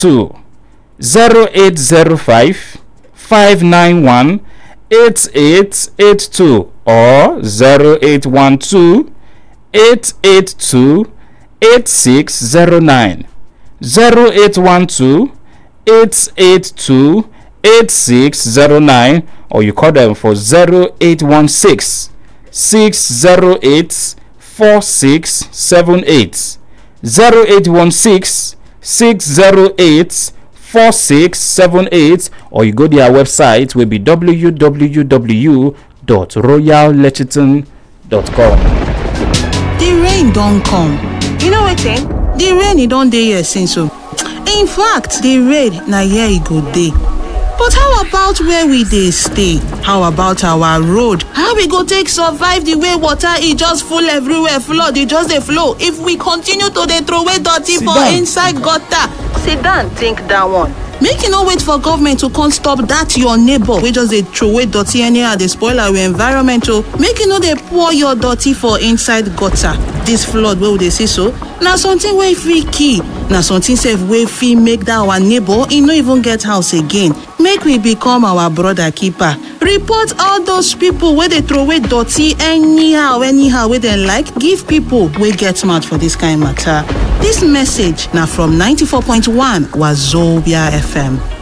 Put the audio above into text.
two zero eight zero five five nine one eight eight eight two or zero eight one two eight eight two eight six zero nine zero eight one two eight eight two eight six zero nine or you call them for zero eight one six six zero eight four six seven eight zero eight one six six zero eight four six seven eight or you go their website will be www.royallechiton.com. the rain don come you know wetin the rain e don dey here since o in fact the rain na here e go dey but how about where we dey stay how about our road how we go take survive the way water e just full everywhere flood e just dey flow if we continue to dey throway dirty Sit for down. inside gutter sit down think dat one make you no wait for government to come stop dat your neighbor wey just dey throway dirty anyhow dey spoil our environment o make you no dey pour your dirty for inside gutter dis flood wey we dey see so na something wey fit kill na something sef wey fit make dat our neighbor e no even get house again make we become our brother keeper report all those people wey dey throway dirty anyhow anyhow wey dem like give people wey get mouth for dis kind matter dis message na from 94.1 wazobia fm